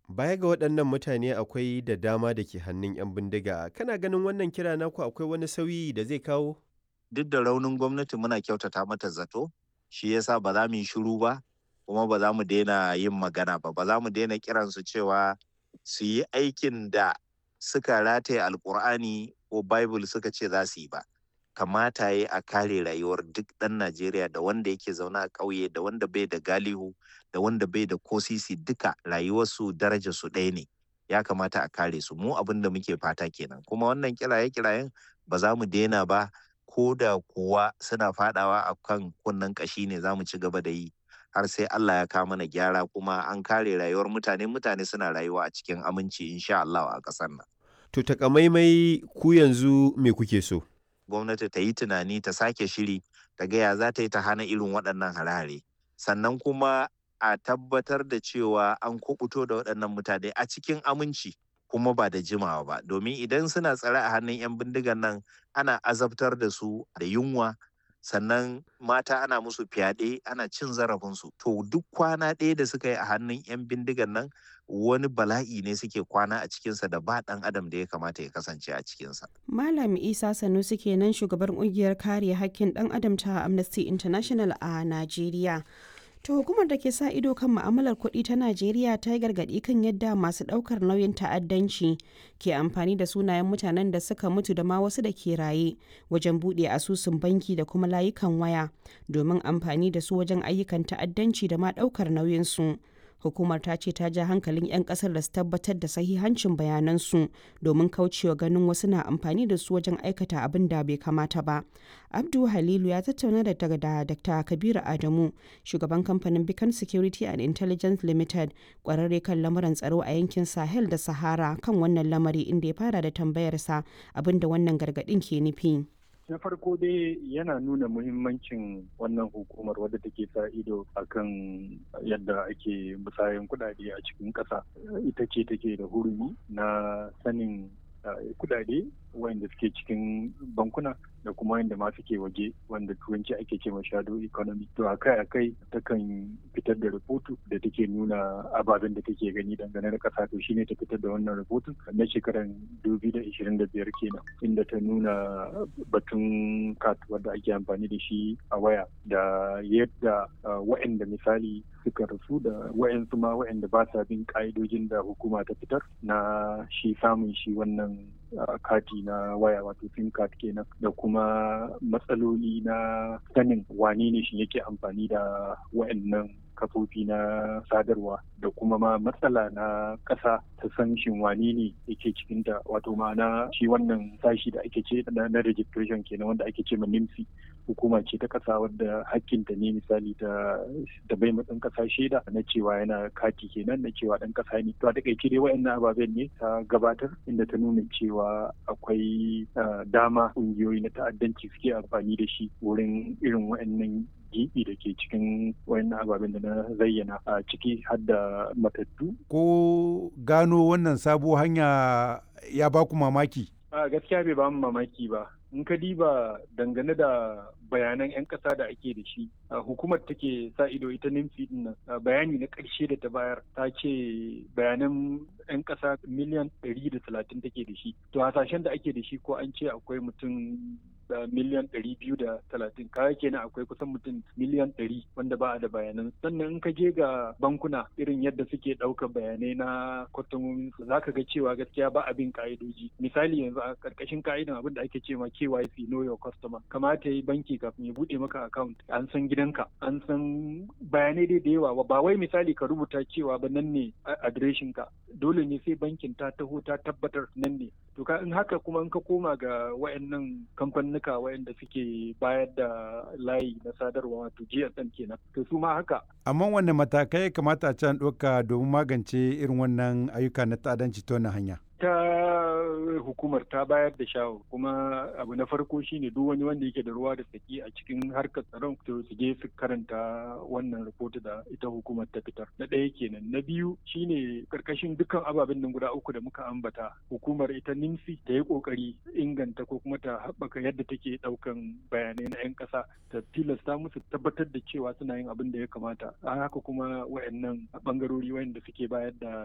Baya ga waɗannan mutane akwai da dama da ke hannun 'yan bindiga. Kana ganin wannan kira naku akwai wani sauyi da zai kawo? Duk da raunin gwamnati muna kyautata mata zato, shi yasa ba za mu yi shiru ba, kuma ba za mu daina yin magana ba. Ba za mu daina kiransu cewa su yi aikin da suka rataye Alƙur'ani ko Bible suka ce za su yi ba. Kamata ya a kare rayuwar duk ɗan Najeriya da wanda yake zaune a ƙauye da wanda bai da galihu da wanda bai da kosisi duka rayuwarsu daraja su ɗaya ne. Ya kamata a kare su mu abin da muke fata kenan. Kuma wannan kiraye-kirayen ba za mu daina ba ko da kuwa suna fadawa a kan kunnen ƙashi ne za mu ci gaba da yi har sai Allah ya kawo mana gyara kuma an kare rayuwar mutane mutane suna rayuwa a cikin aminci insha Allah a ƙasar nan. To takamaimai ku yanzu me kuke so? Gwamnati ta yi tunani ta sake shiri ta gaya za ta yi ta hana irin waɗannan hare-hare. Sannan kuma a tabbatar da cewa an kubuto da waɗannan mutane a cikin aminci kuma ba da jimawa ba domin idan suna tsare a hannun 'yan bindigan nan ana azabtar da su da yunwa sannan mata ana musu fyaɗe ana cin zarafinsu to duk kwana ɗaya da suka yi a hannun 'yan bindigan nan wani bala'i ne suke kwana a cikinsa da ba ɗan adam da ya kamata ya kasance a cikinsa. Malam Isa Sanusi kenan shugaban ƙungiyar kare hakkin ɗan adam ta Amnesty International a Najeriya. To hukumar da ke sa ido kan ma'amalar kuɗi ta Najeriya ta yi gargaɗi kan yadda masu ɗaukar nauyin ta'addanci ke amfani da sunayen mutanen da suka mutu da ma wasu da ke raye wajen buɗe asusun banki da kuma layukan waya domin amfani da su wajen ayyukan ta'addanci da ma ɗaukar nauyinsu. Hukumar ta ce ta ja hankalin 'yan kasar da su tabbatar da sahihancin bayanansu domin kaucewa ganin wasu na amfani da su wajen aikata abin da bai kamata ba. Abdu Halilu ya tattauna da Dr. Kabiru Adamu, shugaban kamfanin Beacon Security and Intelligence Limited, kwararre kan lamuran tsaro a yankin Sahel da Sahara kan wannan lamari inda ya fara da tambayarsa abin da wannan gargaɗin ke nufi. na farko dai yana nuna muhimmancin wannan hukumar wadda take sa ido akan yadda ake musayan kudade a cikin ƙasa ita ce take da hurumi na sanin kudade wanda suke cikin bankuna da kuma wanda ma suke waje wanda turanci ake ce shadow economy to akai akai takan fitar da rahoto da take nuna ababen da take gani dangane da kasa to shine ta fitar da wannan rahoton na shekarar 2025 kenan inda ta nuna batun kat wanda ake amfani da shi a waya da yadda wa'anda misali suka rasu da wa'ansu ma wa'anda ba sa bin ka'idojin da hukuma ta fitar na shi samun shi wannan kati na waya wato sim card kenan da kuma matsaloli na sanin wane ne shi yake amfani da wa'annan kafofi na sadarwa da kuma ma matsala na ƙasa ta san shin wane ne yake cikin ta wato ma'ana shi wannan sashi da ake ce na registration kenan wanda ake ce ma NIMSI hukuma ce ta ƙasa wadda hakkinta ne misali ta da bai ɗan ƙasa shaida na cewa yana kati kenan na cewa ɗan ƙasa ne to a takaice dai wa'annan ababen ne ta gabatar inda ta nuna cewa akwai dama ƙungiyoyi na ta'addanci suke amfani da shi wurin irin wa'annan gibi da ke cikin wayannan ababen da na zayyana a ciki har da matattu. Ko gano wannan sabo hanya ya ba ku mamaki? A gaskiya bai ba mu mamaki ba. In ka diba dangane da bayanan 'yan ƙasa da ake da shi hukumar take sa ido ita nimfi din nan bayani na ƙarshe da ta bayar ta ce bayanan 'yan ƙasa miliyan 130 take da shi to hasashen da ake da shi ko an ce akwai mutum da miliyan ɗari biyu da talatin kaya kenan akwai kusan mutum miliyan ɗari wanda ba a da bayanan sannan in ka je ga bankuna irin yadda suke ɗaukar bayanai na kwastomomin su za ka ga cewa gaskiya ba abin ka'idoji misali yanzu a ƙarƙashin ka'idan abin da ake ce ma KYC know your customer kamata yi banki kafin ya buɗe maka account an san gidanka an san bayanai dai da yawa ba wai misali ka rubuta cewa ba nan ne adireshin ka dole ne sai bankin ta taho ta tabbatar nan ne to ka in haka kuma in ka koma ga wayannan kamfanuka wayanda suke bayar da layi na sadarwa wato GSM kenan to su ma haka amma wanne matakai kamata a can ɗauka domin magance irin wannan ayyuka na ta'addanci ta wannan hanya ta hukumar ta bayar da shawo kuma abu na farko shine duk wani wanda yake da ruwa da tsaki a cikin harkar tsaron to su je su karanta wannan rahoto da ita hukumar ta fitar na ɗaya kenan na biyu shine karkashin dukkan ababen nan guda uku da muka ambata hukumar ita nimsi ta yi kokari inganta ko kuma ta haɓaka yadda take ɗaukan bayanai na 'yan ƙasa ta tilasta musu tabbatar da cewa suna yin abin da ya kamata a haka kuma wayannan bangarori wayanda suke bayar da